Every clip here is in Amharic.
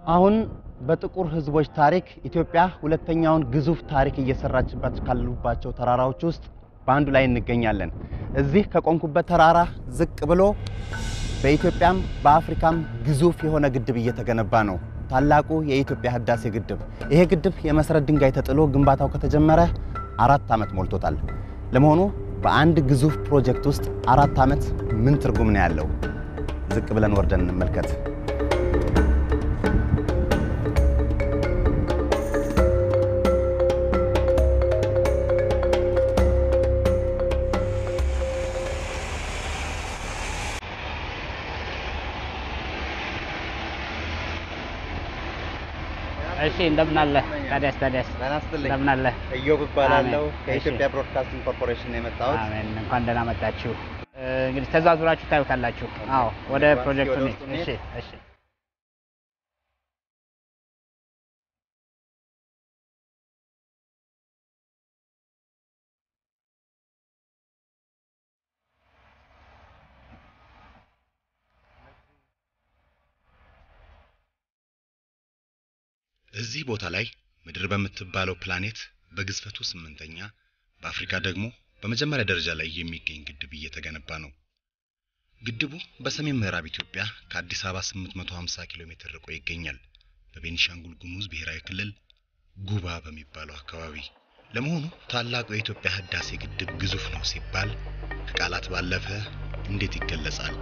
አሁን በጥቁር ሕዝቦች ታሪክ ኢትዮጵያ ሁለተኛውን ግዙፍ ታሪክ እየሰራችበት ካሉባቸው ተራራዎች ውስጥ በአንዱ ላይ እንገኛለን። እዚህ ከቆምኩበት ተራራ ዝቅ ብሎ በኢትዮጵያም በአፍሪካም ግዙፍ የሆነ ግድብ እየተገነባ ነው። ታላቁ የኢትዮጵያ ህዳሴ ግድብ። ይሄ ግድብ የመሰረት ድንጋይ ተጥሎ ግንባታው ከተጀመረ አራት ዓመት ሞልቶታል። ለመሆኑ በአንድ ግዙፍ ፕሮጀክት ውስጥ አራት ዓመት ምን ትርጉም ነው ያለው? ዝቅ ብለን ወርደን እንመልከት። እሺ እንደምን አለ ታዲያስ? ታዲያስ ጤና ይስጥልኝ። እንደምን አለ? እዮብ እባላለሁ አሜን። ከኢትዮጵያ እሺ። ብሮድካስቲንግ ኮርፖሬሽን ነው የመጣሁት። አሜን። እንኳን ደህና መጣችሁ። እ፣ እንግዲህ ተዛዙራችሁ ታዩታላችሁ። አዎ፣ ወደ እስኪ ፕሮጀክቱ ወደ እንሂድ። ውስጥ እንሂድ። እሺ፣ እሺ። እዚህ ቦታ ላይ ምድር በምትባለው ፕላኔት በግዝፈቱ ስምንተኛ በአፍሪካ ደግሞ በመጀመሪያ ደረጃ ላይ የሚገኝ ግድብ እየተገነባ ነው። ግድቡ በሰሜን ምዕራብ ኢትዮጵያ ከአዲስ አበባ 850 ኪሎ ሜትር ርቆ ይገኛል። በቤኒሻንጉል ጉሙዝ ብሔራዊ ክልል ጉባ በሚባለው አካባቢ። ለመሆኑ ታላቁ የኢትዮጵያ ህዳሴ ግድብ ግዙፍ ነው ሲባል ከቃላት ባለፈ እንዴት ይገለጻል?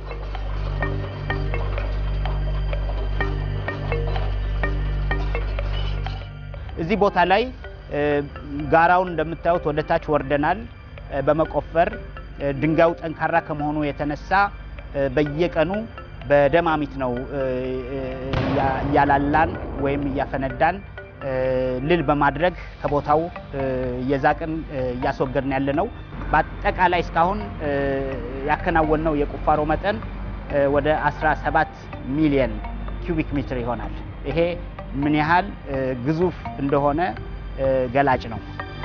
እዚህ ቦታ ላይ እ፣ ጋራውን እንደምታዩት ወደ ታች ወርደናል እ፣ በመቆፈር እ፣ ድንጋዩ ጠንካራ ከመሆኑ የተነሳ እ፣ በየቀኑ በደማሚት ነው እ፣ እ፣ እያ- እያላላን ወይም እያፈነዳን እ፣ ልል በማድረግ ከቦታው እ፣ እየዛቅን እ፣ እያስወገድን ያለ ነው። በአጠቃላይ እስካሁን እ፣ ያከናወንነው የቁፋሮ መጠን እ፣ ወደ 17 ሚሊየን ኪዩቢክ ሜትር ይሆናል። ይሄ ምን ያህል እ፣ ግዙፍ እንደሆነ እ፣ ገላጭ ነው።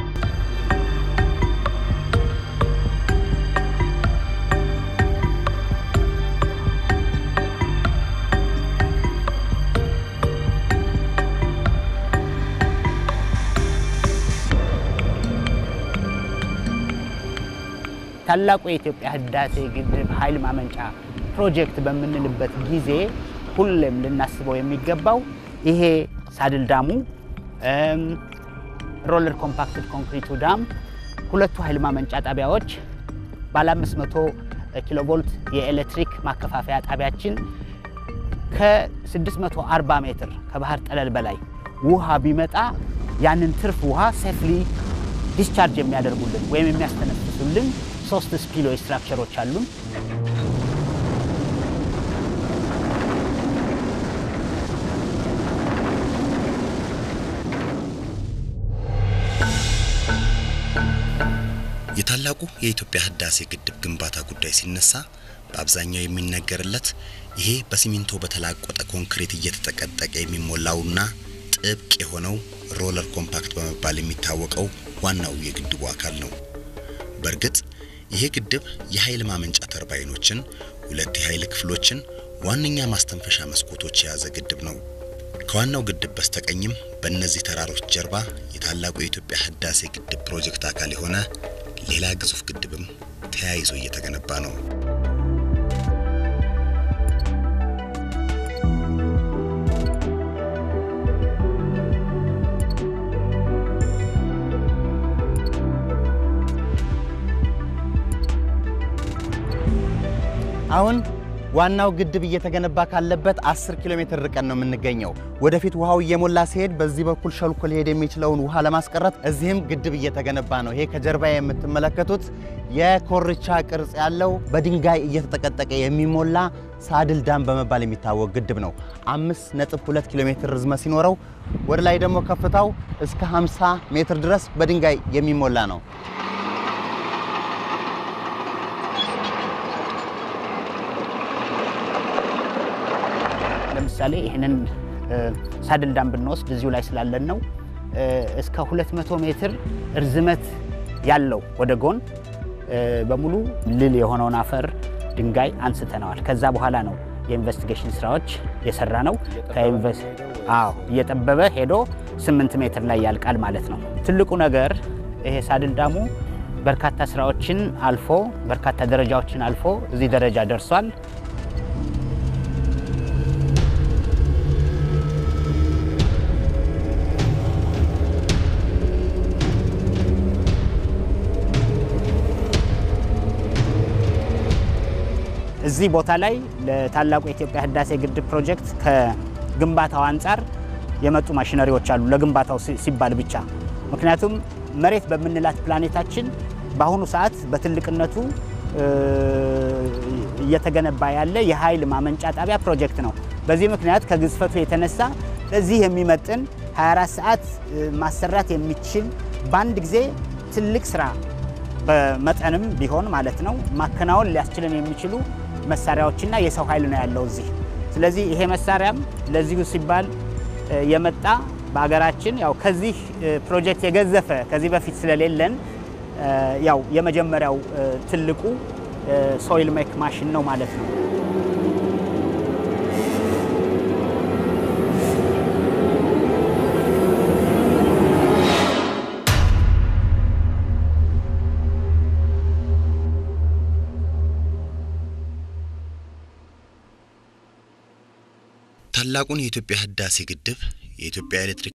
ታላቁ የኢትዮጵያ ህዳሴ ግድብ ኃይል ማመንጫ ፕሮጀክት በምንልበት ጊዜ ሁሌም ልናስበው የሚገባው ይሄ ሳድል ዳሙ እም፣ ሮለር ኮምፓክትድ ኮንክሪቱ ዳም ሁለቱ ኃይል ማመንጫ ጣቢያዎች ባለ 500 ኪሎ ቮልት የኤሌክትሪክ ማከፋፈያ ጣቢያችን ከ640 ሜትር ከባህር ጠለል በላይ ውሃ ቢመጣ ያንን ትርፍ ውሃ ሴፍሊ ዲስቻርጅ የሚያደርጉልን ወይም የሚያስተነፍሱልን ሶስት ስፒሎ ስትራክቸሮች አሉን። የታላቁ የኢትዮጵያ ህዳሴ ግድብ ግንባታ ጉዳይ ሲነሳ በአብዛኛው የሚነገርለት ይሄ በሲሚንቶ በተላቆጠ ኮንክሪት እየተጠቀጠቀ የሚሞላውና ጥብቅ የሆነው ሮለር ኮምፓክት በመባል የሚታወቀው ዋናው የግድቡ አካል ነው። በእርግጥ ይሄ ግድብ የኃይል ማመንጫ ተርባይኖችን፣ ሁለት የኃይል ክፍሎችን፣ ዋነኛ ማስተንፈሻ መስኮቶች የያዘ ግድብ ነው። ከዋናው ግድብ በስተቀኝም በእነዚህ ተራሮች ጀርባ የታላቁ የኢትዮጵያ ህዳሴ ግድብ ፕሮጀክት አካል የሆነ ሌላ ግዙፍ ግድብም ተያይዞ እየተገነባ ነው። አሁን ዋናው ግድብ እየተገነባ ካለበት 10 ኪሎ ሜትር ርቀን ነው የምንገኘው። ወደፊት ውሃው እየሞላ ሲሄድ በዚህ በኩል ሸልኮ ሊሄድ የሚችለውን ውሃ ለማስቀረት እዚህም ግድብ እየተገነባ ነው። ይሄ ከጀርባ የምትመለከቱት የኮርቻ ቅርጽ ያለው በድንጋይ እየተጠቀጠቀ የሚሞላ ሳድል ዳም በመባል የሚታወቅ ግድብ ነው። 5.2 ኪሎ ሜትር ርዝመት ሲኖረው ወደ ላይ ደግሞ ከፍታው እስከ 50 ሜትር ድረስ በድንጋይ የሚሞላ ነው። ለምሳሌ ይህንን እ፣ ሳድል ዳም ብንወስድ እዚሁ ላይ ስላለን ነው እ፣ እስከ 200 ሜትር እርዝመት ያለው ወደ ጎን እ፣ በሙሉ ልል የሆነውን አፈር ድንጋይ አንስተነዋል። ከዛ በኋላ ነው የኢንቨስቲጌሽን ስራዎች የሰራ ነው። አዎ እየጠበበ ሄዶ ስምንት ሜትር ላይ ያልቃል ማለት ነው። ትልቁ ነገር ይሄ ሳድል ዳሙ በርካታ ስራዎችን አልፎ በርካታ ደረጃዎችን አልፎ እዚህ ደረጃ ደርሷል። እዚህ ቦታ ላይ ለታላቁ የኢትዮጵያ ህዳሴ ግድብ ፕሮጀክት ከግንባታው አንጻር የመጡ ማሽነሪዎች አሉ፣ ለግንባታው ሲባል ብቻ። ምክንያቱም መሬት በምንላት ፕላኔታችን በአሁኑ ሰዓት በትልቅነቱ እየተገነባ ያለ የኃይል ማመንጫ ጣቢያ ፕሮጀክት ነው። በዚህ ምክንያት ከግዝፈቱ የተነሳ ለዚህ የሚመጥን 24 ሰዓት ማሰራት የሚችል በአንድ ጊዜ ትልቅ ስራ በመጠንም ቢሆን ማለት ነው ማከናወን ሊያስችልን የሚችሉ መሳሪያዎችና የሰው ኃይል ነው ያለው እዚህ። ስለዚህ ይሄ መሳሪያም ለዚሁ ሲባል የመጣ በሀገራችን ያው ከዚህ ፕሮጀክት የገዘፈ ከዚህ በፊት ስለሌለን ያው የመጀመሪያው ትልቁ ሶይል ሜክ ማሽን ነው ማለት ነው። ታላቁን የኢትዮጵያ ህዳሴ ግድብ የኢትዮጵያ ኤሌክትሪክ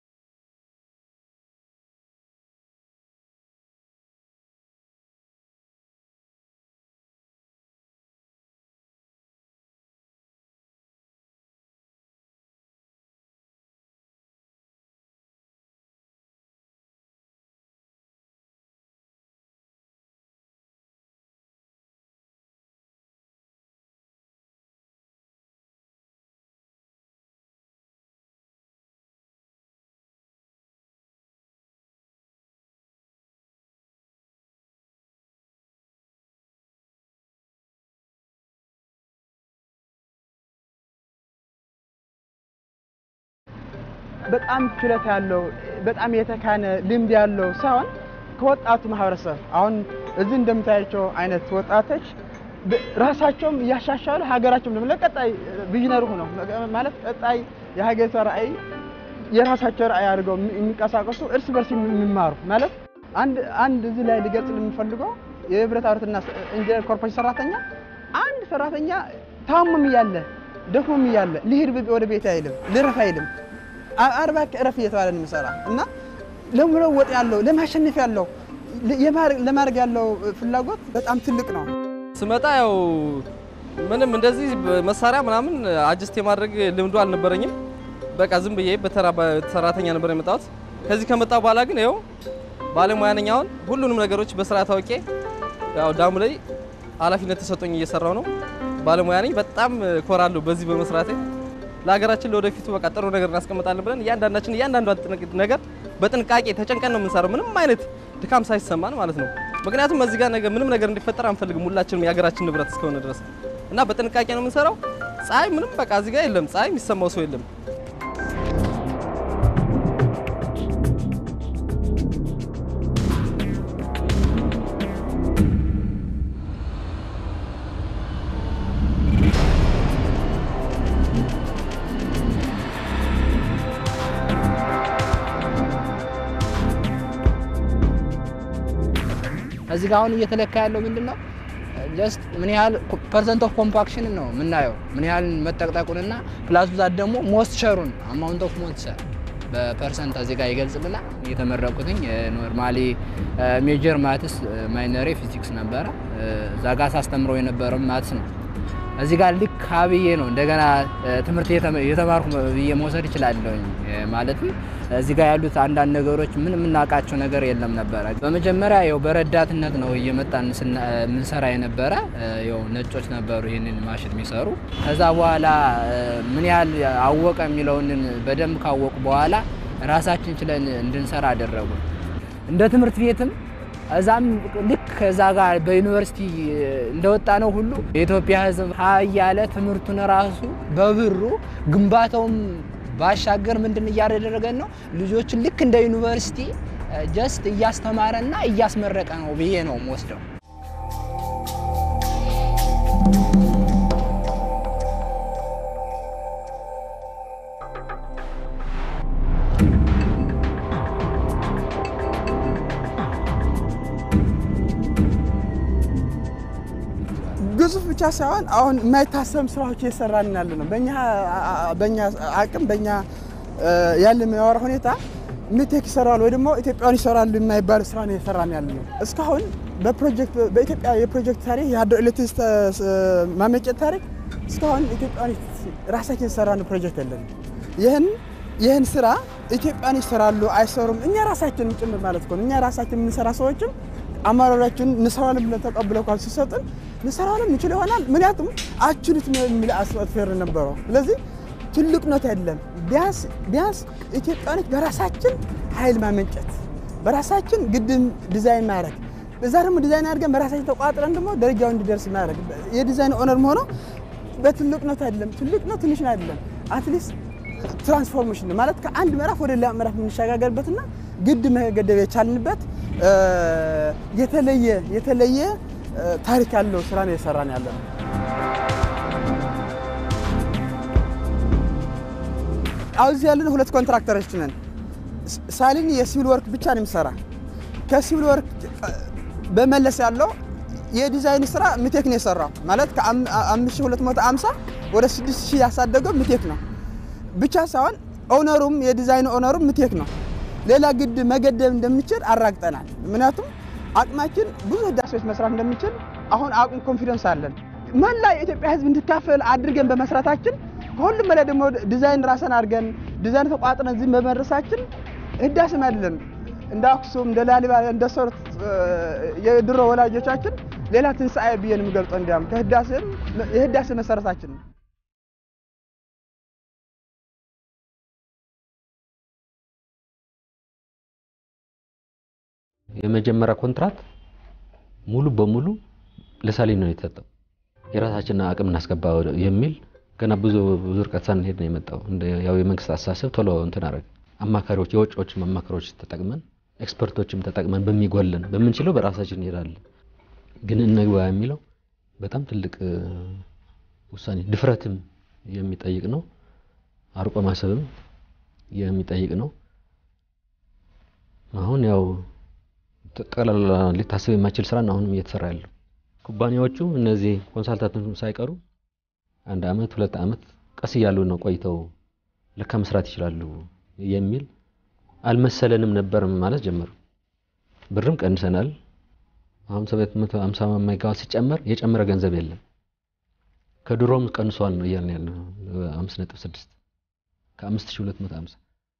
በጣም ችሎታ ያለው በጣም የተካነ ልምድ ያለው ሳይሆን ከወጣቱ ማህበረሰብ አሁን እዚህ እንደምታያቸው አይነት ወጣቶች ራሳቸውም እያሻሻሉ ሀገራቸውም ደግሞ ለቀጣይ ቪዥነር ሆነው ማለት ቀጣይ የሀገሪቷ ራዕይ የራሳቸው ራዕይ አድርገው የሚንቀሳቀሱ እርስ በርስ የሚማሩ ማለት አንድ አንድ እዚህ ላይ ሊገልጽ የምፈልገው የብረታ ብረትና ኢንጂነር ኮርፖሬሽን ሰራተኛ አንድ ሰራተኛ ታሙም እያለ ደክሞም እያለ ልሂድ ወደ ቤት አይልም፣ ልረፍ አይልም። አርባ እረፍ እየተባለ ነው የሚሰራ እና ለመለወጥ ያለው ለማሸነፍ ያለው ለማድረግ ያለው ፍላጎት በጣም ትልቅ ነው። ስመጣ ያው ምንም እንደዚህ መሳሪያ ምናምን አጅስት የማድረግ ልምዱ አልነበረኝም። በቃ ዝም ብዬ በተራ ሰራተኛ ነበር የመጣሁት። ከዚህ ከመጣ በኋላ ግን ይኸው ባለሙያ ነኝ። አሁን ሁሉንም ነገሮች በስራ ታውቄ ያው ዳሙ ላይ ኃላፊነት ተሰጥቶኝ እየሰራው ነው። ባለሙያ ነኝ። በጣም ኮራለሁ በዚህ በመስራቴ። ለሀገራችን ለወደፊቱ በቃ ጥሩ ነገር እናስቀምጣለን ብለን እያንዳንዳችን እያንዳንዷ ነገር በጥንቃቄ ተጨንቀን ነው የምንሰራው፣ ምንም አይነት ድካም ሳይሰማን ማለት ነው። ምክንያቱም እዚህ ጋር ነገር ምንም ነገር እንዲፈጠር አንፈልግም፣ ሁላችንም የሀገራችን ንብረት እስከሆነ ድረስ እና በጥንቃቄ ነው የምንሰራው። ፀሐይ ምንም በቃ እዚህ ጋር የለም፣ ፀሐይ የሚሰማው ሰው የለም። እዚህ ጋር አሁን እየተለካ ያለው ምንድን ነው? ጀስት ምን ያህል ፐርሰንት ኦፍ ኮምፓክሽን ነው የምናየው፣ ምን ያህል መጠቅጠቁንና ፕላስ ብዛት ደግሞ ሞስቸሩን አማውንት ኦፍ ሞስቸር በፐርሰንት እዚህ ጋር ይገልጽልናል። የተመረቁትኝ ኖርማሊ ሜጀር ማትስ ማይነሬ ፊዚክስ ነበረ። እዛ ጋር ሳስተምረው የነበረው ማትስ ነው። እዚህ ጋር ልክ አብዬ ነው እንደገና ትምህርት የተማርኩ ብዬ መውሰድ እችላለሁኝ። ማለትም እዚህ ጋር ያሉት አንዳንድ ነገሮች ምን የምናውቃቸው ነገር የለም ነበረ። በመጀመሪያ ያው በረዳትነት ነው እየመጣን የምንሰራ የነበረ። ያው ነጮች ነበሩ ይህንን ማሽን የሚሰሩ። ከዛ በኋላ ምን ያህል አወቀ የሚለውን በደንብ ካወቁ በኋላ ራሳችን ችለን እንድንሰራ አደረጉ። እንደ ትምህርት ቤትም እዛም ልክ ከዛ ጋር በዩኒቨርሲቲ እንደወጣ ነው ሁሉ የኢትዮጵያ ሕዝብ ሀ እያለ ትምህርቱን ራሱ በብሩ ግንባታውም ባሻገር ምንድን እያደረገን ነው ልጆችን ልክ እንደ ዩኒቨርሲቲ ጀስት እያስተማረና እያስመረቀ ነው ብዬ ነው የምወስደው። ብቻ ሳይሆን አሁን የማይታሰብ ስራዎች እየሰራን ያለ ነው። በእኛ በእኛ አቅም በእኛ ያለ የሚያወራ ሁኔታ ሚቴክ ይሰራል ወይ ደግሞ ኢትዮጵያውያን ይሰራሉ የማይባል ስራ ነው እየሰራን ያለ ነው። እስካሁን በፕሮጀክት በኢትዮጵያ የፕሮጀክት ታሪክ የሀገር ኤሌክትሪክ ማመንጨት ታሪክ እስካሁን ኢትዮጵያውያን ራሳችን የሰራን ፕሮጀክት የለን። ይህን ይህን ስራ ኢትዮጵያን ይሰራሉ አይሰሩም፣ እኛ ራሳችንም ጭምር ማለት ነው። እኛ ራሳችን የምንሰራ ሰዎችም አመራሮችን እንሰራለን ብለን ተቀብለው ካል ሲሰጡን እንሰራለን እንችል ይሆናል። ምክንያቱም አችሉትም የሚል አስፈር ነበረው። ስለዚህ ትልቅነት የለም። ቢያንስ ቢያንስ ኢትዮጵያኖች በራሳችን ኃይል ማመንጨት በራሳችን ግድብ ዲዛይን ማድረግ በዛ ደግሞ ዲዛይን አድርገን በራሳችን ተቋጥረን ደግሞ ደረጃው እንዲደርስ ማድረግ የዲዛይን ኦነር ሆነው በትልቅነት አይደለም፣ ትልቅ ነው ትንሽ ነው አይደለም። አትሊስት ትራንስፎርሜሽን ነው ማለት ከአንድ ምዕራፍ ወደ ሌላ ምዕራፍ የምንሸጋገርበትና ግድ መገደብ የቻልንበት የተለየ የተለየ ታሪክ ያለው ስራ ነው የሰራን ያለ ነው። አሁን እዚህ ያለን ሁለት ኮንትራክተሮች ነን። ሳሊኒ የሲቪል ወርክ ብቻ ነው የሚሰራ። ከሲቪል ወርክ በመለስ ያለው የዲዛይን ስራ ምቴክ ነው የሰራው። ማለት ከ5250 ወደ 6000 ያሳደገው ምቴክ ነው ብቻ ሳይሆን ኦነሩም የዲዛይን ኦነሩም ምቴክ ነው። ሌላ ግድ መገደብ እንደሚችል አራግጠናል። ምክንያቱም አቅማችን ብዙ ህዳሴዎች መስራት እንደሚችል አሁን አቅም ኮንፊደንስ አለን። መላ የኢትዮጵያ ህዝብ እንዲካፈል አድርገን በመስራታችን ከሁሉም በላይ ደግሞ ዲዛይን ራሰን አድርገን ዲዛይን ተቋጥረን እዚህ በመድረሳችን ህዳሴም አይደለም እንደ አክሱም እንደ ላሊበላ እንደ ሶርት የድሮ ወላጆቻችን ሌላ ትንሣኤ ብዬ ነው የምገልጸው። እንዲያም ከህዳሴም የህዳሴ መሰረታችን ነው። የመጀመሪያ ኮንትራት ሙሉ በሙሉ ለሳሊኒ ነው የተሰጠው። የራሳችንን አቅም እናስገባ የሚል ገና ብዙ ብዙ ርቀት ሳንሄድ ነው የመጣው። ያው የመንግስት አስተሳሰብ ቶሎ እንትን አደረገ። አማካሪዎች የውጭዎችም አማካሪዎች ተጠቅመን ኤክስፐርቶችም ተጠቅመን በሚጎለን በምንችለው በራሳችን እንሄዳለን። ግን እንግባ የሚለው በጣም ትልቅ ውሳኔ ድፍረትም የሚጠይቅ ነው። አርቆ ማሰብም የሚጠይቅ ነው። አሁን ያው ጠቅላላ ሊታሰብ የማይችል ስራ ነው አሁንም እየተሰራ ያለው። ኩባንያዎቹ እነዚህ ኮንሳልታንቶች ሳይቀሩ አንድ አመት ሁለት አመት ቀስ እያሉ ነው ቆይተው ለካ መስራት ይችላሉ የሚል አልመሰለንም ነበር ማለት ጀመሩ። ብርም ቀንሰናል። አሁን 750 ሜጋዋት ሲጨመር የጨመረ ገንዘብ የለም። ከድሮም ቀንሷል ነው እያልን ያለው 5.6 ከ5250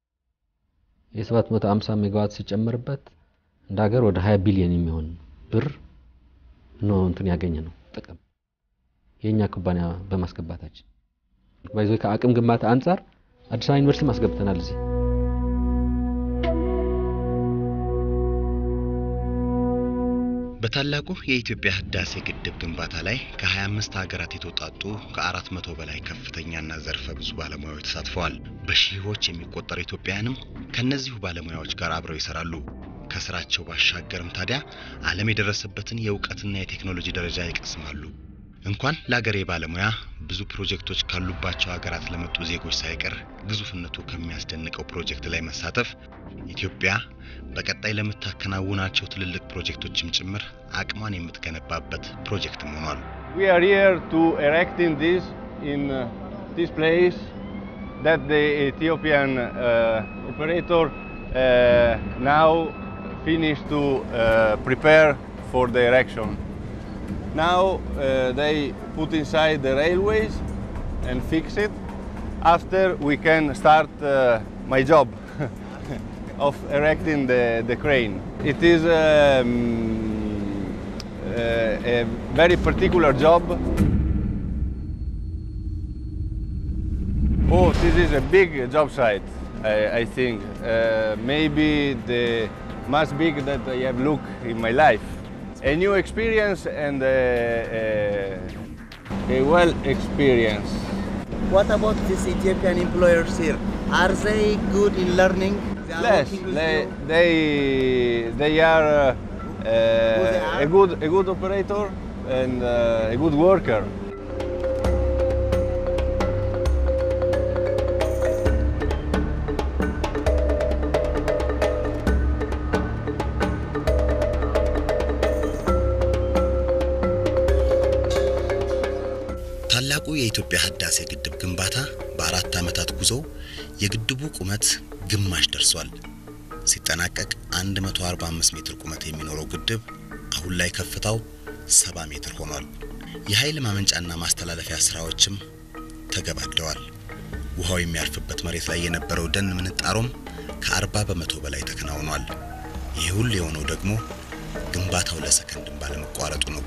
የ750 ሜጋዋት ሲጨመርበት እንደ ሀገር ወደ 20 ቢሊዮን የሚሆን ብር ነው እንትን ያገኘ ነው ጥቅም የኛ ኩባንያ በማስገባታችን ባይዞ ከአቅም ግንባታ አንጻር አዲስ አበባ ዩኒቨርሲቲ ማስገብተናል እዚህ በታላቁ የኢትዮጵያ ህዳሴ ግድብ ግንባታ ላይ ከ25 ሀገራት የተውጣጡ ከ400 በላይ ከፍተኛና ዘርፈ ብዙ ባለሙያዎች ተሳትፈዋል። በሺዎች የሚቆጠሩ ኢትዮጵያውያንም ከእነዚሁ ባለሙያዎች ጋር አብረው ይሰራሉ። ከስራቸው ባሻገርም ታዲያ ዓለም የደረሰበትን የእውቀትና የቴክኖሎጂ ደረጃ ይቀስማሉ። እንኳን ለአገሬ ባለሙያ ብዙ ፕሮጀክቶች ካሉባቸው ሀገራት ለመጡ ዜጎች ሳይቀር ግዙፍነቱ ከሚያስደንቀው ፕሮጀክት ላይ መሳተፍ ኢትዮጵያ በቀጣይ ለምታከናውናቸው ትልልቅ ፕሮጀክቶችም ጭምር አቅሟን የምትገነባበት ፕሮጀክትም ሆኗል። We are here to erecting this in uh, this place that the Ethiopian uh, operator uh, now finished to uh, prepare for the erection. Now uh, they put inside the railways and fix it. After we can start uh, my job of erecting the, the crane. It is um, uh, a very particular job. Oh, this is a big job site, I, I think. Uh, maybe the most big that I have looked in my life. A new experience and a, a, a well experience. What about these Ethiopian employers here? Are they good in learning? They are Yes, working with they, you? they, they are uh, they uh, are? a, good, a good operator and uh, a good worker. ታላቁ የኢትዮጵያ ህዳሴ ግድብ ግንባታ በአራት ዓመታት ጉዞ የግድቡ ቁመት ግማሽ ደርሷል። ሲጠናቀቅ 145 ሜትር ቁመት የሚኖረው ግድብ አሁን ላይ ከፍታው 70 ሜትር ሆኗል። የኃይል ማመንጫና ማስተላለፊያ ስራዎችም ተገባደዋል። ውሃው የሚያርፍበት መሬት ላይ የነበረው ደን ምንጣሮም ከ40 በመቶ በላይ ተከናውኗል። ይህ ሁሉ የሆነው ደግሞ ግንባታው ለሰከንድም ባለመቋረጡ ነው።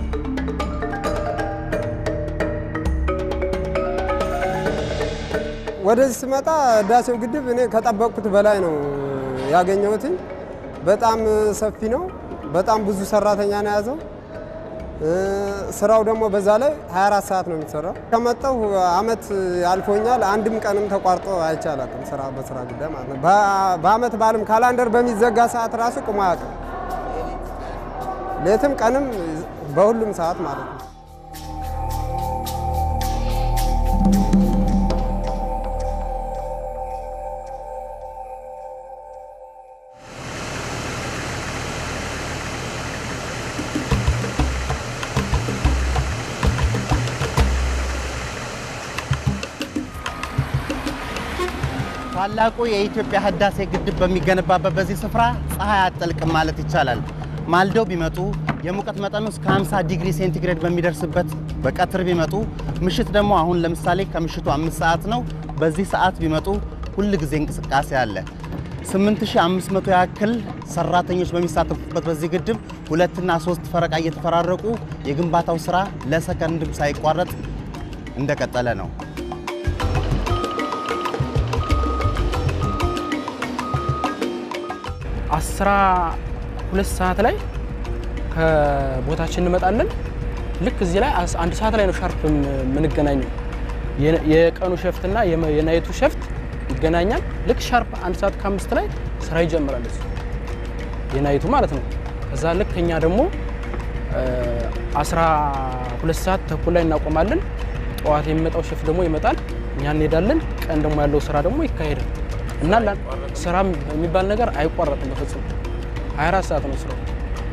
ወደዚህ ስመጣ ህዳሴው ግድብ እኔ ከጠበቅኩት በላይ ነው ያገኘሁትኝ። በጣም ሰፊ ነው። በጣም ብዙ ሰራተኛ ነው የያዘው። ስራው ደግሞ በዛ ላይ 24 ሰዓት ነው የሚሰራው። ከመጣሁ አመት አልፎኛል። አንድም ቀንም ተቋርጦ አይቼ አላውቅም። ስራ በስራ ጉዳይ ማለት ነው። በአመት በዓልም ካላንደር በሚዘጋ ሰዓት ራሱ ቁሞ አያውቅም። ሌትም ቀንም በሁሉም ሰዓት ማለት ነው። ታላቁ የኢትዮጵያ ህዳሴ ግድብ በሚገነባበት በዚህ ስፍራ ፀሐይ አጠልቅም ማለት ይቻላል። ማልደው ቢመጡ የሙቀት መጠኑ እስከ 50 ዲግሪ ሴንቲግሬድ በሚደርስበት በቀትር ቢመጡ፣ ምሽት ደግሞ አሁን ለምሳሌ ከምሽቱ አምስት ሰዓት ነው። በዚህ ሰዓት ቢመጡ ሁል ጊዜ እንቅስቃሴ አለ። 8500 ያክል ሰራተኞች በሚሳተፉበት በዚህ ግድብ ሁለትና ሶስት ፈረቃ እየተፈራረቁ የግንባታው ስራ ለሰከንድም ሳይቋረጥ እንደቀጠለ ነው። አስራ ሁለት ሰዓት ላይ ከቦታችን እንመጣለን። ልክ እዚህ ላይ አስ- አንድ ሰዓት ላይ ነው ሻርፕ የምንገናኘው። የ- የቀኑ ሸፍት እና የመ- የናይቱ ሸፍት ይገናኛል። ልክ ሻርፕ አንድ ሰዓት ከአምስት ላይ ስራ ይጀምራል እሱ የናይቱ ማለት ነው። ከዛ ልክ እኛ ደግሞ አስራ ሁለት ሰዓት ተኩል ላይ እናቆማለን። ጠዋት የሚመጣው ሸፍት ደግሞ ይመጣል፣ እኛ እንሄዳለን። ቀን ደግሞ ያለው ስራ ደግሞ ይካሄዳል እና ላ- ስራ የሚባል ነገር አይቋረጥም በፍጹም 24 ሰዓት ነው ስራው።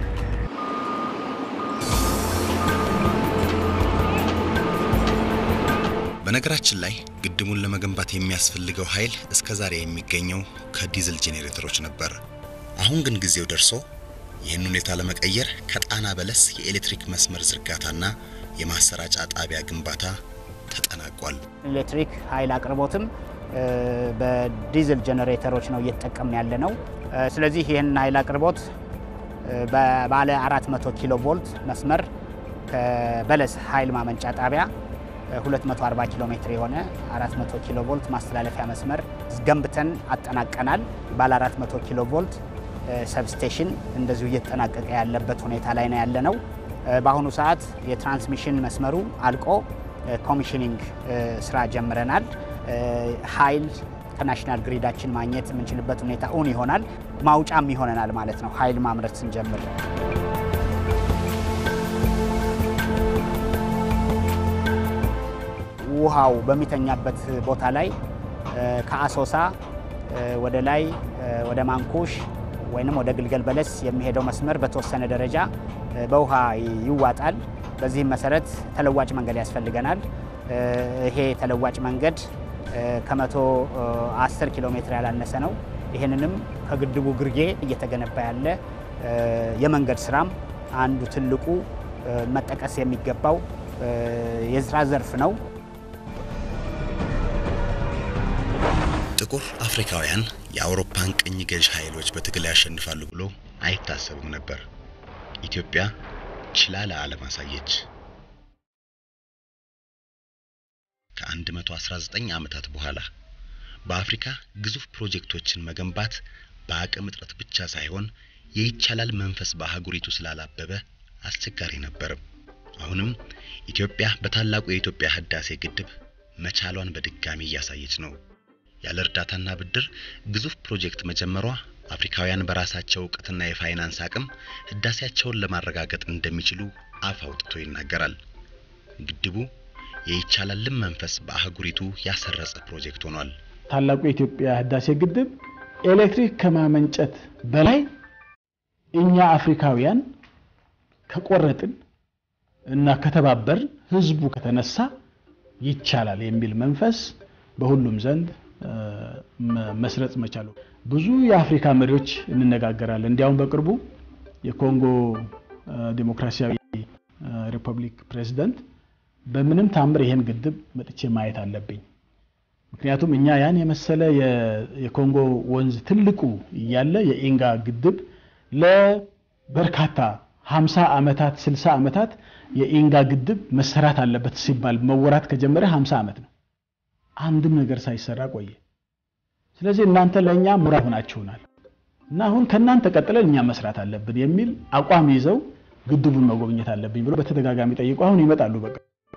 በነገራችን ላይ ግድቡን ለመገንባት የሚያስፈልገው ኃይል እስከ ዛሬ የሚገኘው ከዲዝል ጄኔሬተሮች ነበር። አሁን ግን ጊዜው ደርሶ ይህን ሁኔታ ለመቀየር ከጣና በለስ የኤሌክትሪክ መስመር ዝርጋታና የማሰራጫ ጣቢያ ግንባታ ተጠናቋል። ኤሌክትሪክ ኃይል አቅርቦትም እ፣ በዲዝል ጀነሬተሮች ነው እየተጠቀምን ያለ ነው። እ፣ ስለዚህ ይህን ኃይል አቅርቦት እ፣ በባለ 400 ኪሎ ቮልት መስመር ከበለስ ኃይል ማመንጫ ጣቢያ እ፣ 240 ኪሎ ሜትር የሆነ 400 ኪሎ ቮልት ማስተላለፊያ መስመር ገንብተን አጠናቀናል። ባለ 400 ኪሎ ቮልት እ፣ ሰብስቴሽን እንደዚሁ እየተጠናቀቀ ያለበት ሁኔታ ላይ ነው ያለ ነው። እ፣ በአሁኑ ሰዓት የትራንስሚሽን መስመሩ አልቆ እ፣ ኮሚሽኒንግ እ፣ ስራ ጀምረናል። እ፣ ኃይል ከናሽናል ግሪዳችን ማግኘት የምንችልበት ሁኔታ እውን ይሆናል። ማውጫም ይሆነናል ማለት ነው ኃይል ማምረት ስንጀምር። ውሃው በሚተኛበት ቦታ ላይ እ፣ ከአሶሳ እ፣ ወደ ላይ እ፣ ወደ ማንኩሽ ወይንም ወደ ግልገል በለስ የሚሄደው መስመር በተወሰነ ደረጃ እ፣ በውሃ ይዋጣል። በዚህም መሰረት ተለዋጭ መንገድ ያስፈልገናል። እ፣ ይሄ ተለዋጭ መንገድ እ፣ ከመቶ እ፣ አስር ኪሎ ሜትር ያላነሰ ነው። ይህንንም ከግድቡ ግርጌ እየተገነባ ያለ እ፣ የመንገድ ስራም አንዱ ትልቁ እ፣ መጠቀስ የሚገባው እ፣ የስራ ዘርፍ ነው። ጥቁር አፍሪካውያን የአውሮፓን ቅኝ ገዥ ኃይሎች በትግል ያሸንፋሉ ብሎ አይታሰብም ነበር። ኢትዮጵያ ችላ ለዓለም አሳየች። ከ119 ዓመታት በኋላ በአፍሪካ ግዙፍ ፕሮጀክቶችን መገንባት በአቅም እጥረት ብቻ ሳይሆን የይቻላል መንፈስ በአህጉሪቱ ስላላበበ አስቸጋሪ ነበርም። አሁንም ኢትዮጵያ በታላቁ የኢትዮጵያ ህዳሴ ግድብ መቻሏን በድጋሚ እያሳየች ነው። ያለ እርዳታና ብድር ግዙፍ ፕሮጀክት መጀመሯ አፍሪካውያን በራሳቸው እውቀትና የፋይናንስ አቅም ህዳሴያቸውን ለማረጋገጥ እንደሚችሉ አፍ አውጥቶ ይናገራል። ግድቡ የይቻላልን መንፈስ በአህጉሪቱ ያሰረጸ ፕሮጀክት ሆኗል። ታላቁ የኢትዮጵያ ህዳሴ ግድብ ኤሌክትሪክ ከማመንጨት በላይ እኛ አፍሪካውያን ከቆረጥን እና ከተባበር ህዝቡ ከተነሳ ይቻላል የሚል መንፈስ በሁሉም ዘንድ መስረጽ መቻሉ። ብዙ የአፍሪካ መሪዎች እንነጋገራለን። እንዲያውም በቅርቡ የኮንጎ ዲሞክራሲያዊ ሪፐብሊክ ፕሬዚደንት በምንም ታምር ይሄን ግድብ መጥቼ ማየት አለብኝ፣ ምክንያቱም እኛ ያን የመሰለ የኮንጎ ወንዝ ትልቁ እያለ የኢንጋ ግድብ ለበርካታ 50 ዓመታት 60 ዓመታት የኢንጋ ግድብ መሰራት አለበት ሲባል መወራት ከጀመረ 50 ዓመት ነው። አንድም ነገር ሳይሰራ ቆየ። ስለዚህ እናንተ ለእኛ ሙራ ሆናችሁናል እና አሁን ከእናንተ ቀጥለን እኛ መስራት አለብን የሚል አቋም ይዘው ግድቡን መጎብኘት አለብኝ ብሎ በተደጋጋሚ ጠይቁ። አሁን ይመጣሉ። በቃ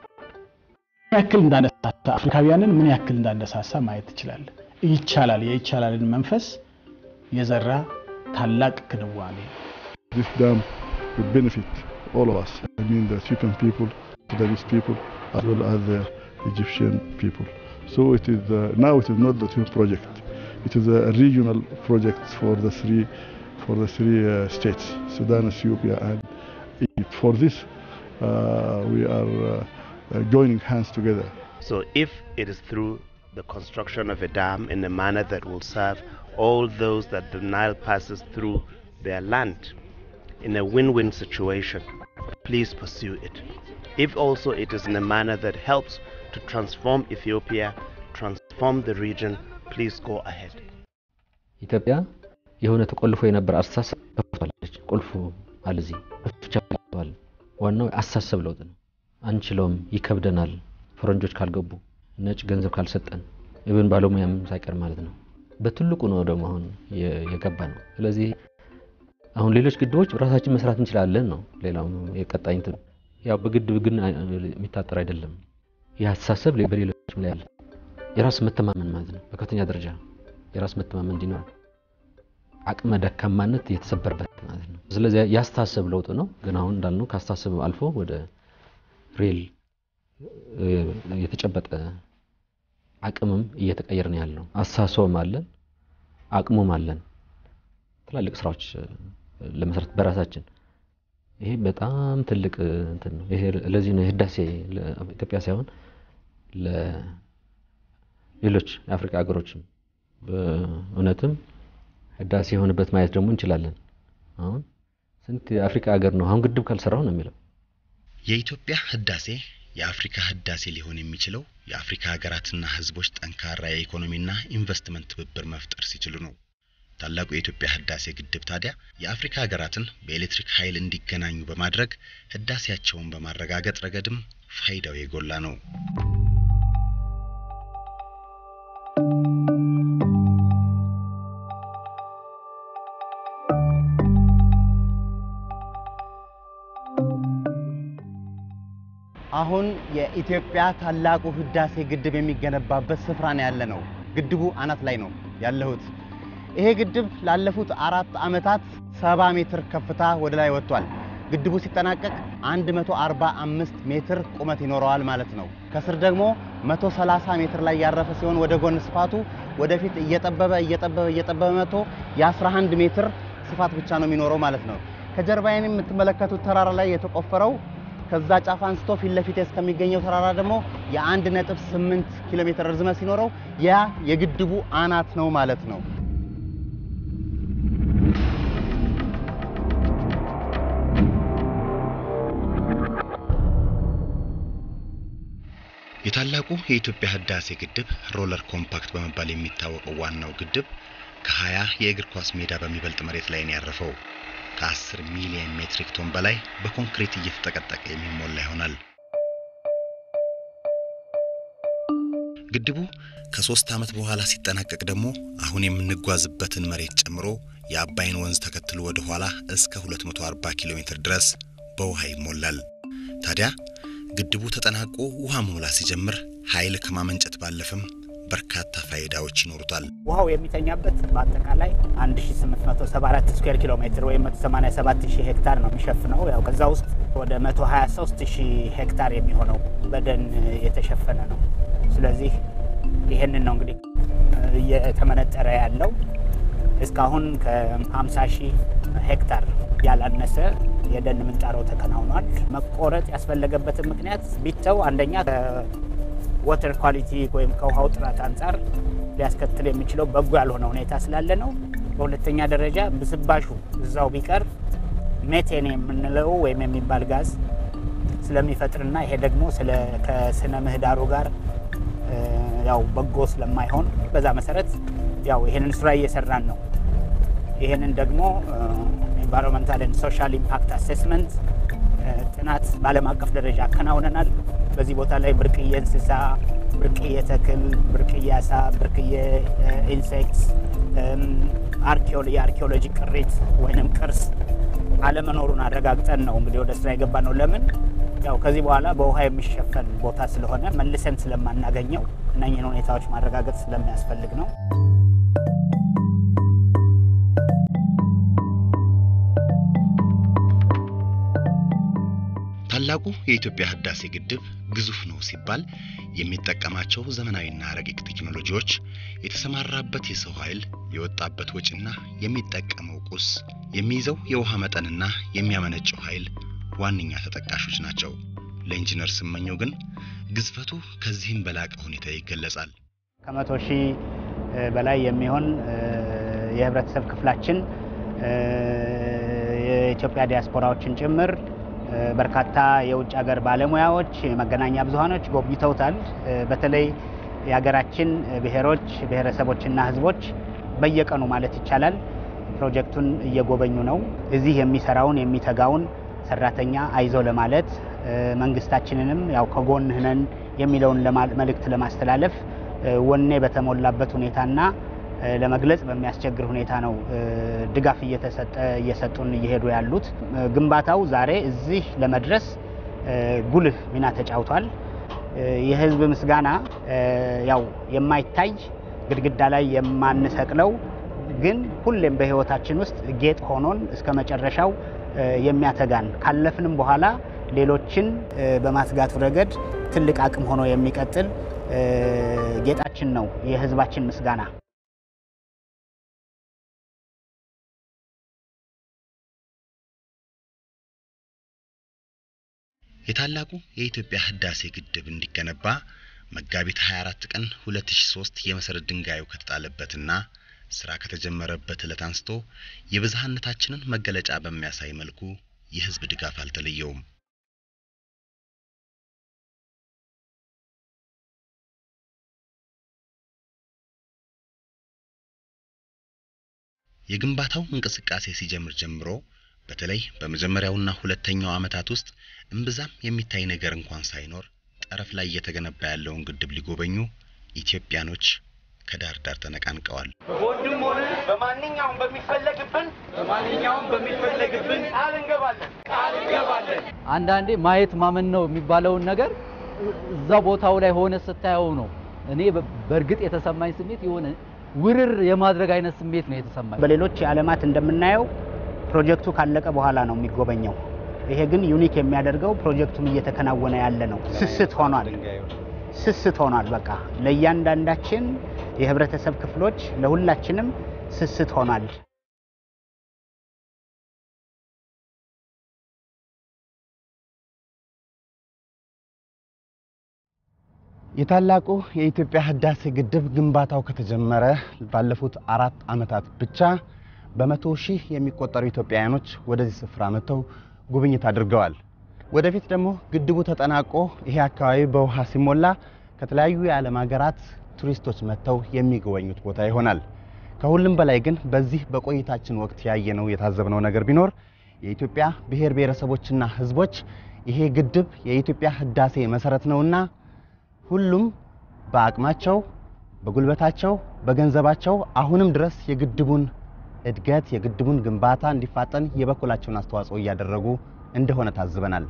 ምን ያክል እንዳነሳሳ አፍሪካውያንን ምን ያክል እንዳነሳሳ ማየት ትችላለህ። ይቻላል የይቻላልን መንፈስ የዘራ ታላቅ ክንዋኔ This dam will benefit all of us. I mean the Ethiopian people, Sudanese people, as well as the Egyptian people. So it is uh, now it is not the two project. It is a regional project for the three for the three uh, states, Sudan, Ethiopia, and Egypt. For this, uh, we are uh, uh, joining hands together. So if it is through the construction of a dam in a manner that will serve all those that the Nile passes through their land in a win-win situation, please pursue it. If also it is in a manner that helps to transform Ethiopia, transform the region, please go ahead. ኢትዮጵያ የሆነ ተቆልፎ የነበረ አስተሳሰብ ከፍቷለች። ቁልፉ አለ እዚህ ብቻ ዋናው አስተሳሰብ ለውጥ ነው። አንችለውም፣ ይከብደናል፣ ፈረንጆች ካልገቡ፣ ነጭ ገንዘብ ካልሰጠን፣ ኢብን ባለሙያም ሳይቀር ማለት ነው። በትልቁ ነው ደግሞ አሁን የገባ ነው። ስለዚህ አሁን ሌሎች ግድቦች ራሳችን መስራት እንችላለን ነው። ሌላው የቀጣይ እንትን ያው በግድብ ግን የሚታጠር አይደለም። ይህ አስተሳሰብ በሌሎችም ላይ አለ። የራስ መተማመን ማለት ነው። በከፍተኛ ደረጃ የራስ መተማመን እንዲኖር አቅመ ደካማነት የተሰበረበት ማለት ነው። ስለዚህ ያስተሳሰብ ለውጥ ነው። ግን አሁን እንዳልነው ካስተሳሰብ አልፎ ወደ ሬል የተጨበጠ አቅምም እየተቀየረ ነው ያለው። አስተሳሰብም አለን፣ አቅሙም አለን። ትላልቅ ስራዎች ለመስራት በራሳችን ይሄ በጣም ትልቅ እንትን ነው። ይሄ ለዚህ ነው ህዳሴ ኢትዮጵያ ሳይሆን ለሌሎች የአፍሪካ ሀገሮችም በእውነትም ህዳሴ የሆነበት ማየት ደግሞ እንችላለን። አሁን ስንት የአፍሪካ ሀገር ነው አሁን ግድብ ካልሰራው ነው የሚለው። የኢትዮጵያ ህዳሴ የአፍሪካ ህዳሴ ሊሆን የሚችለው የአፍሪካ ሀገራትና ህዝቦች ጠንካራ የኢኮኖሚና ኢንቨስትመንት ትብብር መፍጠር ሲችሉ ነው። ታላቁ የኢትዮጵያ ህዳሴ ግድብ ታዲያ የአፍሪካ ሀገራትን በኤሌክትሪክ ኃይል እንዲገናኙ በማድረግ ህዳሴያቸውን በማረጋገጥ ረገድም ፋይዳው የጎላ ነው። አሁን የኢትዮጵያ ታላቁ ህዳሴ ግድብ የሚገነባበት ስፍራ ነው ያለ ነው። ግድቡ አናት ላይ ነው ያለሁት። ይሄ ግድብ ላለፉት አራት ዓመታት ሰባ ሜትር ከፍታ ወደ ላይ ወጥቷል። ግድቡ ሲጠናቀቅ 145 ሜትር ቁመት ይኖረዋል ማለት ነው። ከስር ደግሞ 130 ሜትር ላይ ያረፈ ሲሆን ወደ ጎን ስፋቱ ወደፊት እየጠበበ እየጠበበ እየጠበበ መጥቶ የ11 ሜትር ስፋት ብቻ ነው የሚኖረው ማለት ነው። ከጀርባዬን የምትመለከቱት ተራራ ላይ የተቆፈረው ከዛ ጫፍ አንስቶ ፊት ለፊት እስከሚገኘው ተራራ ደግሞ የአንድ ነጥብ ስምንት ኪሎ ሜትር ርዝመት ሲኖረው ያ የግድቡ አናት ነው ማለት ነው። የታላቁ የኢትዮጵያ ህዳሴ ግድብ ሮለር ኮምፓክት በመባል የሚታወቀው ዋናው ግድብ ከ20 የእግር ኳስ ሜዳ በሚበልጥ መሬት ላይ ነው ያረፈው። ከ10 ሚሊዮን ሜትሪክ ቶን በላይ በኮንክሪት እየተጠቀጠቀ የሚሞላ ይሆናል። ግድቡ ከሶስት ዓመት በኋላ ሲጠናቀቅ ደግሞ አሁን የምንጓዝበትን መሬት ጨምሮ የአባይን ወንዝ ተከትሎ ወደ ኋላ እስከ 240 ኪሎ ሜትር ድረስ በውሃ ይሞላል። ታዲያ ግድቡ ተጠናቆ ውሃ መሙላት ሲጀምር ኃይል ከማመንጨት ባለፈም በርካታ ፋይዳዎች ይኖሩታል። ውሃው የሚተኛበት በአጠቃላይ 1874 ስኩዌር ኪሎ ሜትር ወይም 187000 ሄክታር ነው የሚሸፍነው። ያው ከዛ ውስጥ ወደ 123000 ሄክታር የሚሆነው በደን የተሸፈነ ነው። ስለዚህ ይህንን ነው እንግዲህ እየተመነጠረ ያለው እስካሁን ከ50 ሺህ ሄክታር ያላነሰ የደን ምንጣሮ ተከናውኗል። መቆረጥ ያስፈለገበትን ምክንያት ቢተው አንደኛ ከወተር ኳሊቲ ወይም ከውሃው ጥራት አንጻር ሊያስከትል የሚችለው በጎ ያልሆነ ሁኔታ ስላለ ነው። በሁለተኛ ደረጃ ብስባሹ እዛው ቢቀር ሜቴን የምንለው ወይም የሚባል ጋዝ ስለሚፈጥርና ይሄ ደግሞ ከስነ ምህዳሩ ጋር ያው በጎ ስለማይሆን በዛ መሰረት ያው ይሄንን ስራ እየሰራን ነው። ይሄንን ደግሞ ኤንቫይሮንመንታል ኤንድ ሶሻል ኢምፓክት አሴስመንት ጥናት በዓለም አቀፍ ደረጃ አከናውነናል። በዚህ ቦታ ላይ ብርቅዬ እንስሳ፣ ብርቅዬ ተክል፣ ብርቅዬ አሳ፣ ብርቅዬ ኢንሴክትስ፣ የአርኪኦሎጂ ቅሪት ወይንም ቅርስ አለመኖሩን አረጋግጠን ነው እንግዲህ ወደ ስራ የገባ ነው። ለምን ያው ከዚህ በኋላ በውሃ የሚሸፈን ቦታ ስለሆነ መልሰን ስለማናገኘው እነኝህን ሁኔታዎች ማረጋገጥ ስለሚያስፈልግ ነው። ታላቁ የኢትዮጵያ ህዳሴ ግድብ ግዙፍ ነው ሲባል የሚጠቀማቸው ዘመናዊና ረቂቅ ቴክኖሎጂዎች፣ የተሰማራበት የሰው ኃይል፣ የወጣበት ወጪና የሚጠቀመው ቁስ፣ የሚይዘው የውሃ መጠንና የሚያመነጨው ኃይል ዋነኛ ተጠቃሾች ናቸው። ለኢንጂነር ስመኘው ግን ግዝፈቱ ከዚህም በላቀ ሁኔታ ይገለጻል። ከመቶ ሺህ በላይ የሚሆን የህብረተሰብ ክፍላችን የኢትዮጵያ ዲያስፖራዎችን ጭምር በርካታ የውጭ ሀገር ባለሙያዎች፣ የመገናኛ ብዙሃኖች ጎብኝተውታል። በተለይ የሀገራችን ብሔሮች፣ ብሔረሰቦችና ህዝቦች በየቀኑ ማለት ይቻላል ፕሮጀክቱን እየጎበኙ ነው። እዚህ የሚሰራውን የሚተጋውን ሰራተኛ አይዞ ለማለት መንግስታችንንም ያው ከጎንህ ነን የሚለውን መልእክት ለማስተላለፍ ወኔ በተሞላበት ሁኔታና ለመግለጽ በሚያስቸግር ሁኔታ ነው ድጋፍ እየተሰጠ እየሰጡን እየሄዱ ያሉት። ግንባታው ዛሬ እዚህ ለመድረስ ጉልህ ሚና ተጫውቷል። የህዝብ ምስጋና ያው የማይታይ ግድግዳ ላይ የማንሰቅለው ግን ሁሌም በህይወታችን ውስጥ ጌጥ ሆኖን እስከ መጨረሻው የሚያተጋን ካለፍንም በኋላ ሌሎችን በማስጋቱ ረገድ ትልቅ አቅም ሆኖ የሚቀጥል ጌጣችን ነው የህዝባችን ምስጋና። የታላቁ የኢትዮጵያ ህዳሴ ግድብ እንዲገነባ መጋቢት 24 ቀን 2003 የመሰረት ድንጋዩ ከተጣለበትና ስራ ከተጀመረበት ዕለት አንስቶ የብዝሃነታችንን መገለጫ በሚያሳይ መልኩ የህዝብ ድጋፍ አልተለየውም። የግንባታው እንቅስቃሴ ሲጀምር ጀምሮ በተለይ በመጀመሪያውና ሁለተኛው ዓመታት ውስጥ እምብዛም የሚታይ ነገር እንኳን ሳይኖር ጠረፍ ላይ እየተገነባ ያለውን ግድብ ሊጎበኙ ኢትዮጵያኖች ከዳር ዳር ተነቃንቀዋል። በወንድም ሆነ በማንኛውም በሚፈለግብን በማንኛውም በሚፈለግብን ቃል እንገባለን ቃል እንገባለን። አንዳንዴ ማየት ማመን ነው የሚባለውን ነገር እዛ ቦታው ላይ ሆነ ስታየው ነው። እኔ በእርግጥ የተሰማኝ ስሜት የሆነ ውርር የማድረግ አይነት ስሜት ነው የተሰማኝ። በሌሎች የዓለማት እንደምናየው ፕሮጀክቱ ካለቀ በኋላ ነው የሚጎበኘው። ይሄ ግን ዩኒክ የሚያደርገው ፕሮጀክቱም እየተከናወነ ያለ ነው። ስስት ሆኗል፣ ስስት ሆኗል። በቃ ለእያንዳንዳችን የህብረተሰብ ክፍሎች ለሁላችንም ስስት ሆኗል። የታላቁ የኢትዮጵያ ህዳሴ ግድብ ግንባታው ከተጀመረ ባለፉት አራት ዓመታት ብቻ በመቶ ሺህ የሚቆጠሩ ኢትዮጵያውያኖች ወደዚህ ስፍራ መጥተው ጉብኝት አድርገዋል። ወደፊት ደግሞ ግድቡ ተጠናቆ ይሄ አካባቢ በውሃ ሲሞላ ከተለያዩ የዓለም ሀገራት ቱሪስቶች መጥተው የሚጎበኙት ቦታ ይሆናል። ከሁሉም በላይ ግን በዚህ በቆይታችን ወቅት ያየነው የታዘብነው ነገር ቢኖር የኢትዮጵያ ብሔር ብሔረሰቦችና ህዝቦች ይሄ ግድብ የኢትዮጵያ ህዳሴ መሰረት ነውና ሁሉም በአቅማቸው፣ በጉልበታቸው፣ በገንዘባቸው አሁንም ድረስ የግድቡን እድገት የግድቡን ግንባታ እንዲፋጠን የበኩላቸውን አስተዋጽኦ እያደረጉ እንደሆነ ታዝበናል።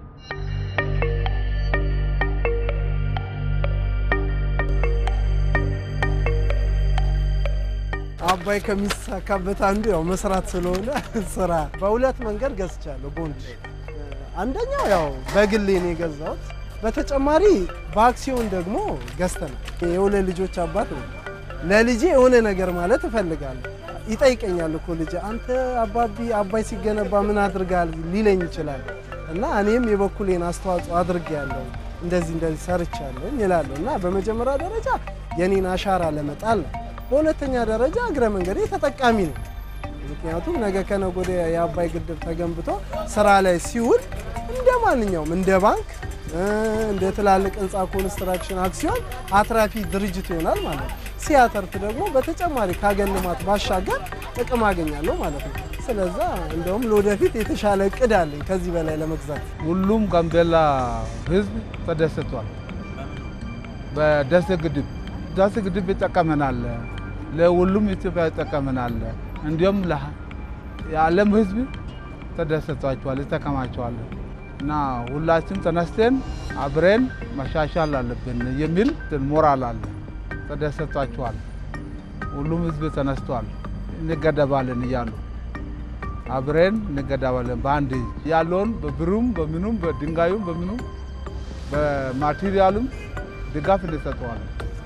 አባይ ከሚሳካበት አንዱ ያው መስራት ስለሆነ ስራ በሁለት መንገድ ገዝቻለሁ ቦንድ። አንደኛው ያው በግሌ ነው የገዛሁት። በተጨማሪ በአክሲዮን ደግሞ ገዝተናል። የሁለት ልጆች አባት ነው። ለልጄ የሆነ ነገር ማለት እፈልጋለሁ። ይጠይቀኛል እኮ ልጅ አንተ አባቢ አባይ ሲገነባ ምን አድርጋል ሊለኝ ይችላል። እና እኔም የበኩሌን አስተዋጽኦ አድርጌያለሁ እንደዚህ እንደዚህ ሰርቻለሁ ይላለሁ እና በመጀመሪያ ደረጃ የኔን አሻራ ለመጣል ነው። በሁለተኛ ደረጃ እግረ መንገዴ ተጠቃሚ ነው። ምክንያቱም ነገ ከነገ ወዲያ የአባይ ግድብ ተገንብቶ ስራ ላይ ሲውል እንደ ማንኛውም እንደ ባንክ እንደ ትላልቅ ህንፃ ኮንስትራክሽን አክሲዮን አትራፊ ድርጅት ይሆናል ማለት ነው። ሲያተርፍ ደግሞ በተጨማሪ ካገን ልማት ባሻገር ጥቅም አገኛለሁ ማለት ነው። ስለዛ እንደውም ለወደፊት የተሻለ እቅድ አለኝ ከዚህ በላይ ለመግዛት። ሁሉም ጋምቤላ ህዝብ ተደስቷል። በደሴ ግድብ ደሴ ግድብ ይጠቀመናል፣ ለሁሉም ኢትዮጵያ ይጠቀመናል። እንዲሁም የዓለም ህዝብ ተደስቷቸዋል፣ ይጠቀማቸዋል። እና ሁላችን ተነስተን አብረን መሻሻል አለብን የሚል ሞራል አለ። ተደሰቷቸዋል። ሁሉም ህዝብ ተነስቷል። እንገደባለን እያሉ አብረን እንገደባለን በአንድ ያለውን በብሩም በምኑም በድንጋዩም በምኑም በማቴሪያሉም ድጋፍ እንሰጠዋለን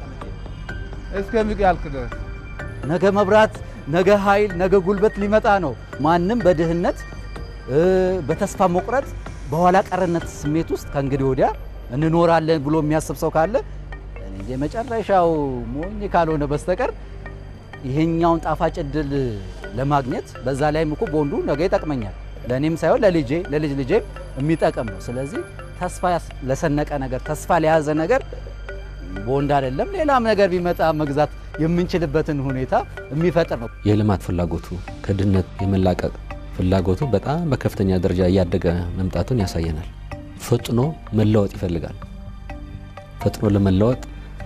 እስከሚያልቅ ድረስ። ነገ መብራት፣ ነገ ኃይል፣ ነገ ጉልበት ሊመጣ ነው። ማንም በድህነት በተስፋ መቁረጥ በኋላ ቀርነት ስሜት ውስጥ ከእንግዲህ ወዲያ እንኖራለን ብሎ የሚያስብ ሰው ካለ የመጨረሻው ሞኝ ካልሆነ በስተቀር ይሄኛውን ጣፋጭ እድል ለማግኘት በዛ ላይም እኮ ቦንዱ ነገ ይጠቅመኛል፣ ለእኔም ሳይሆን ለልጄ ለልጅ ልጄ የሚጠቅም ነው። ስለዚህ ተስፋ ለሰነቀ ነገር ተስፋ ለያዘ ነገር ቦንድ አይደለም ሌላም ነገር ቢመጣ መግዛት የምንችልበትን ሁኔታ የሚፈጥር ነው። የልማት ፍላጎቱ ከድህነት የመላቀቅ ፍላጎቱ በጣም በከፍተኛ ደረጃ እያደገ መምጣቱን ያሳየናል። ፈጥኖ መለወጥ ይፈልጋል። ፈጥኖ ለመለወጥ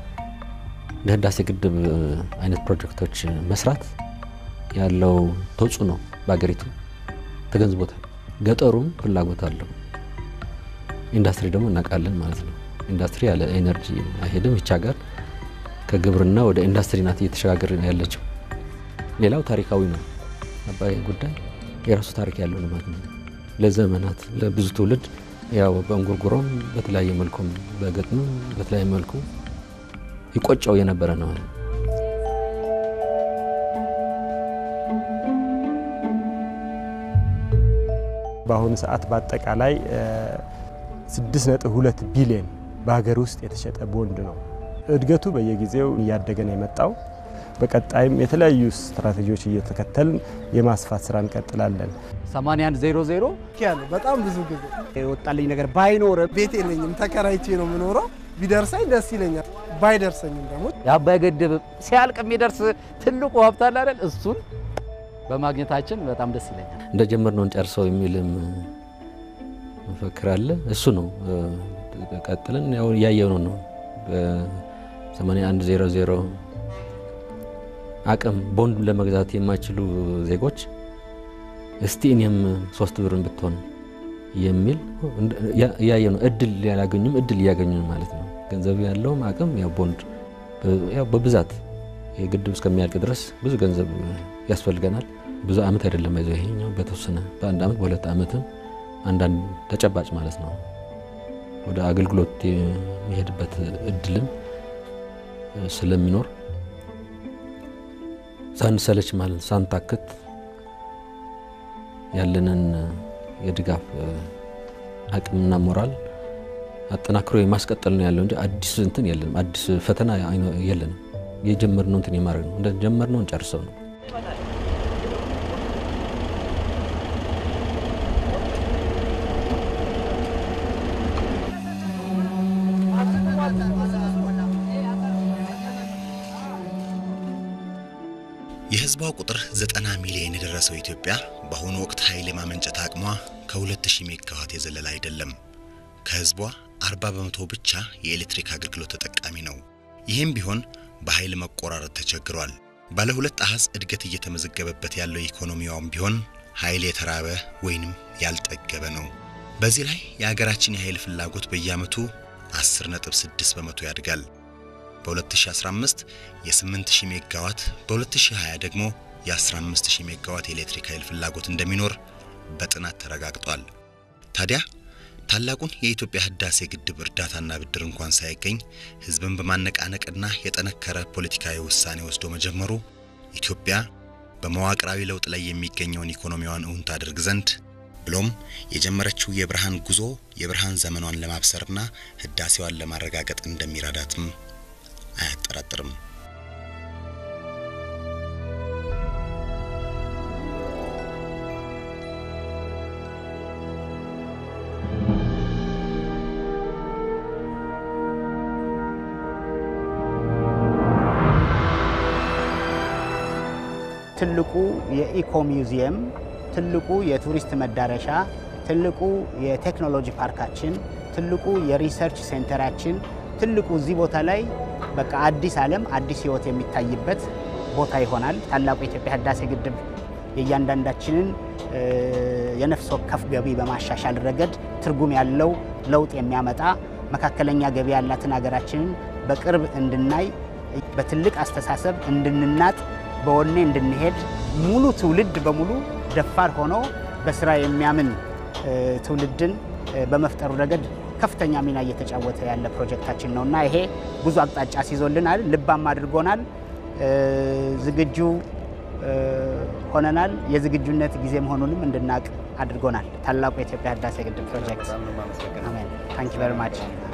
እንደ ህዳሴ ግድብ አይነት ፕሮጀክቶች መስራት ያለው ተጽዕኖ በሀገሪቱ ተገንዝቦታል። ገጠሩም ፍላጎት አለው። ኢንዱስትሪ ደግሞ እናውቃለን ማለት ነው። ኢንዱስትሪ ያለ ኤነርጂ አይሄድም። ይች ሀገር ከግብርና ወደ ኢንዱስትሪ ናት እየተሸጋገረ ያለችው። ሌላው ታሪካዊ ነው። አባይ ጉዳይ የራሱ ታሪክ ያለው ነው ማለት ነው። ለዘመናት ለብዙ ትውልድ ያው በእንጉርጉሮም በተለያየ መልኩም በገጥም በተለያየ መልኩ ይቆጨው የነበረ ነው። በአሁኑ ሰዓት በአጠቃላይ 6.2 ቢሊዮን በሀገር ውስጥ የተሸጠ ቦንድ ነው። እድገቱ በየጊዜው እያደገ ነው የመጣው። በቀጣይም የተለያዩ ስትራቴጂዎች እየተከተልን የማስፋት ስራ እንቀጥላለን። 8100 ያለው በጣም ብዙ ጊዜ የወጣልኝ ነገር ባይኖረ ቤት የለኝም፣ ተከራይቼ ነው የምኖረው። ቢደርሰኝ ደስ ይለኛል። ባይደርሰኝም ደግሞ የአባይ ግድብ ሲያልቅ የሚደርስ ትልቁ ሀብት አለ አይደል? እሱን በማግኘታችን በጣም ደስ ይለኛል። እንደጀመርነው እንጨርሰው የሚልም መፈክር አለ። እሱ ነው ቀጥለን ያው እያየነው ነው። በ8100 አቅም ቦንድ ለመግዛት የማይችሉ ዜጎች እስቲ እኔም ሶስት ብርን ብትሆን የሚል እያየ ነው። እድል ያላገኙም እድል እያገኙ ማለት ነው። ገንዘብ ያለውም አቅም ያው ቦንድ ያው በብዛት የግድብ እስከሚያልቅ ድረስ ብዙ ገንዘብ ያስፈልገናል። ብዙ አመት አይደለም ይዘው ይሄኛው በተወሰነ በአንድ አመት በሁለት አመትም አንዳንድ ተጨባጭ ማለት ነው ወደ አገልግሎት የሚሄድበት እድልም ስለሚኖር ሳንሰለች ማለት ሳንታክት ያለንን የድጋፍ አቅምና ሞራል አጠናክሮ የማስቀጠል ነው ያለው እንጂ አዲስ እንትን የለንም። አዲስ ፈተና የለንም። የጀመርነው እንትን የማድረግ ነው። እንደጀመርነው እንጨርሰው ነው። የህዝቧ ቁጥር 90 ሚሊዮን የደረሰው ኢትዮጵያ በአሁኑ ወቅት ኃይል የማመንጨት አቅሟ ከ2000 ሜጋዋት የዘለለ አይደለም። ከህዝቧ 40 በመቶ ብቻ የኤሌክትሪክ አገልግሎት ተጠቃሚ ነው። ይህም ቢሆን በኃይል መቆራረጥ ተቸግሯል። ባለ ሁለት አሃዝ እድገት እየተመዘገበበት ያለው ኢኮኖሚዋም ቢሆን ኃይል የተራበ ወይንም ያልጠገበ ነው። በዚህ ላይ የሀገራችን የኃይል ፍላጎት በየዓመቱ 10.6 በመቶ ያድጋል። በ2015 የ8000 ሜጋዋት በ2020 ደግሞ የ15000 ሜጋዋት የኤሌክትሪክ ኃይል ፍላጎት እንደሚኖር በጥናት ተረጋግጧል። ታዲያ ታላቁን የኢትዮጵያ ህዳሴ ግድብ እርዳታና ብድር እንኳን ሳይገኝ ህዝብን በማነቃነቅና የጠነከረ ፖለቲካዊ ውሳኔ ወስዶ መጀመሩ ኢትዮጵያ በመዋቅራዊ ለውጥ ላይ የሚገኘውን ኢኮኖሚዋን እውን ታደርግ ዘንድ ብሎም የጀመረችው የብርሃን ጉዞ የብርሃን ዘመኗን ለማብሰርና ህዳሴዋን ለማረጋገጥ እንደሚረዳትም አያጠራጥርም። ትልቁ የኢኮ ሚውዚየም፣ ትልቁ የቱሪስት መዳረሻ፣ ትልቁ የቴክኖሎጂ ፓርካችን፣ ትልቁ የሪሰርች ሴንተራችን፣ ትልቁ እዚህ ቦታ ላይ በቃ አዲስ ዓለም አዲስ ህይወት የሚታይበት ቦታ ይሆናል። ታላቁ የኢትዮጵያ ህዳሴ ግድብ የእያንዳንዳችንን የነፍስ ወከፍ ገቢ በማሻሻል ረገድ ትርጉም ያለው ለውጥ የሚያመጣ መካከለኛ ገቢ ያላትን ሀገራችንን በቅርብ እንድናይ በትልቅ አስተሳሰብ እንድንናጥ በወኔ እንድንሄድ ሙሉ ትውልድ በሙሉ ደፋር ሆኖ በስራ የሚያምን ትውልድን በመፍጠሩ ረገድ ከፍተኛ ሚና እየተጫወተ ያለ ፕሮጀክታችን ነው እና ይሄ ብዙ አቅጣጫ ሲዞልናል፣ ልባም አድርጎናል፣ ዝግጁ ሆነናል። የዝግጁነት ጊዜ መሆኑንም እንድናቅ አድርጎናል። ታላቁ የኢትዮጵያ ህዳሴ ግድብ ፕሮጀክት። አሜን። ታንክ ዩ ቨሪ ማች